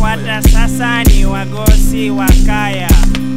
wanaofuata sasa ni wagosi wa kaya.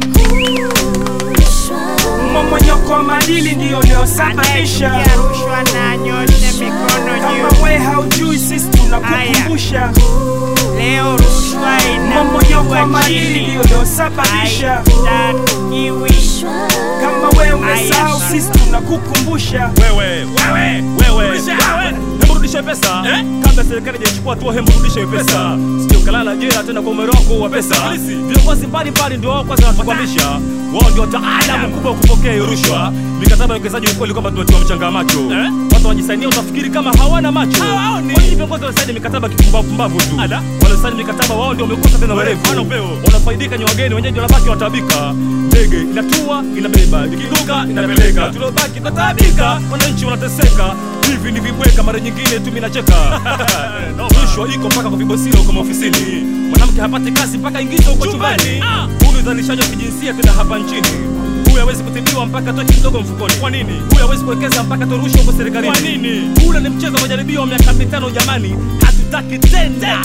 Mmomonyoko wa maadili ndiyo uliosababisha. Anayesikia rushwa na nyoshe mikono juu. Kama we haujui, sisi tunakukumbusha. Leo rushwa Mmomonyoko wa inapigwa maadili chini, ndiyo uliosababisha. haitakiwi. Kama we umesahau, Aya. sisi tunakukumbusha. wewe wewe wewe hebu rudisha pesa kabla serikali hajachukua hatua hebu rudisha hiyo pesa sio kalala jela tena kwa umero wako wa pesa viongozi mbalimbali ndio wao kwanza wanatukwamisha wao ndio wataalamu kubwa wa kupokea hiyo rushwa mikataba ya uwekezaji ukweli kwamba tunatiwa mchanga macho watu wanajisainia utafikiri kama hawana macho kwa nini viongozi wanasaini mikataba kipumbavu tu wanasaini mikataba wao ndio wamekosa tena werevu wanafaidika ni wageni wenyeji wanabaki wataabika ndege inatua inabeba ikiruka inapeleka tuliobaki tunataabika wananchi wanateseka hivi ni vibweka mara nyingine tu minacheka rushwa iko mpaka kwa vibosio huko maofisini mwanamke hapati kazi mpaka ingizo huko chumbani huu ni udhalilishaji wa kijinsia tena hapa nchini huyu hawezi kutibiwa mpaka toke kidogo mfukoni kwa nini huyu hawezi kuwekeza mpaka torushwa huko serikalini kwa nini ule ni mchezo wa majaribio wa miaka mitano jamani hatutaki tena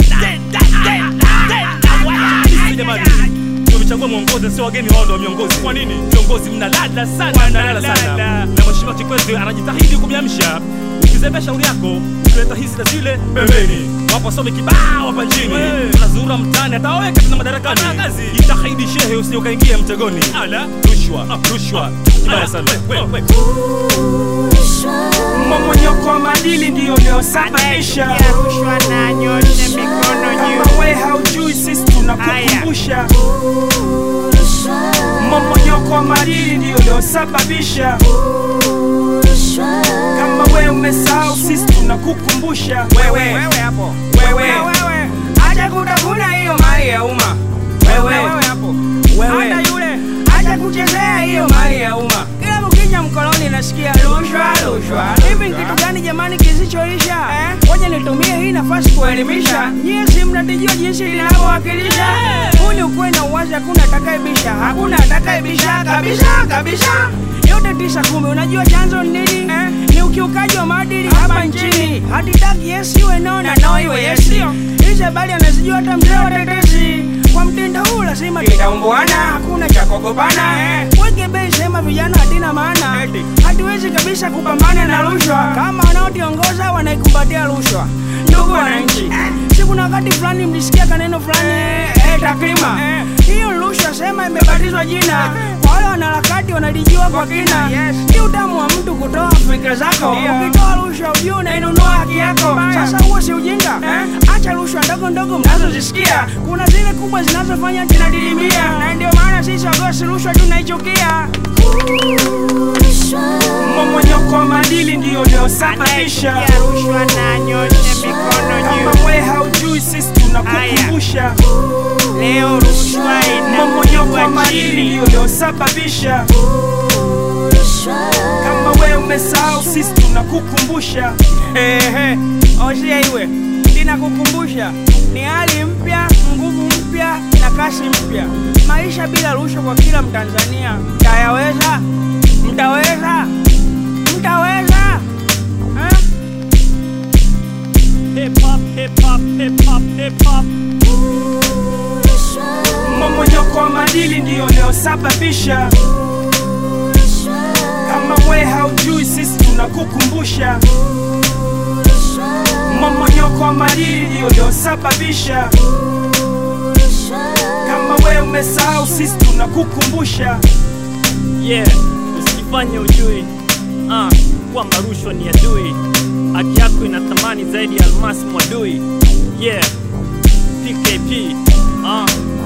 Sisi jamani tumechagua mwongozi sio wageni wao ndio viongozi kwa nini viongozi mnalala sana mnalala sana na mheshimiwa Kikwete anajitahidi kumiamsha ukizembea shauri yako ukileta hizi na zile pembeni wapo some kibao hapa nchini unazurura mtaani atawaweka tena madarakani jitahidi shehe usije ukaingia mtegoni rushwa rushwa kibaya sana Mmomonyoko wa maadili ndiyo uliosababisha. Anayesikia rushwa na nyoshe mikono juu. Kama we haujui, sisi tunakukumbusha. Mmomonyoko wa maadili ndiyo uliosababisha. Kama we umesahau, sisi tunakukumbusha. Wewe Wewe hapo. wewe acha kutafuna hiyo mali ya umma. Wewe hapo. wewe hata yule acha kuchezea hiyo mali ya umma. Kila mkija mkoloni nasikia rushwa rushwa. Hivi ni kitu gani jamani kisichoisha? Ngoja nitumie hii nafasi kuelimisha. Nyie si mnatijua jinsi linavyowakilisha. Huu ni ukweli na uwazi, hakuna atakayebisha, hakuna atakayebisha kabisa kabisa. Yote tisa kumi, unajua chanzo ni nini? Ni ukiukaji wa maadili hapa nchini. Hatitaki yes iwe no na no iwe yes. Hizi habari anazijua hata mzee wa tetesi. Kwa mtindo huu lazima tutaumbuana, hakuna cha kuogopana. Weke bei sema vijana hatina maana, hatuwezi kabisa kupambana na rushwa kama wanaotiongoza wanaikumbatia rushwa. Ndugu wananchi, si kuna wakati fulani mlisikia kaneno fulani eh, takrima hiyo rushwa sema imebatizwa jina kwa wale wanaharakati wanalijua kwa kina. Ni utamu wa mtu kutoa fikra zako. Ukitoa rushwa ujue unainunua haki yako. Sasa huo si ujinga? Acha rushwa ndogo ndogo mnazozisikia, kuna zile kubwa zinazofanya zinadilimia, na ndio maana sisi wagosi rushwa tunaichukia. Mmomonyoko wa maadili ndiyo uliosababisha. Anayesikia rushwa na nyoshe mikono juu. Kama we haujui, sisi tunakukumbusha. Leo rushwa Mmomonyoko wa inapigwa maadili chini. ndiyo uliosababisha. Kama we umesahau, sisi tunakukumbusha. Ehe, osia iwe ninakukumbusha, ni hali mpya, nguvu mpya na kasi mpya. Maisha bila rushwa kwa kila Mtanzania. Mtayaweza? Mtaweza? Mtaweza? Eh? hip hop hip hop hip hop hip hop Mmomonyoko wa maadili ndiyo uliosababisha. Kama we haujui, sisi tunakukumbusha. Mmomonyoko wa maadili ndiyo uliosababisha. Kama we umesahau, sisi tunakukumbusha. yeah usijifanye ujui ah, kwamba rushwa ni adui haki yako ina thamani zaidi ya almasi mwadui yeah pkp ah,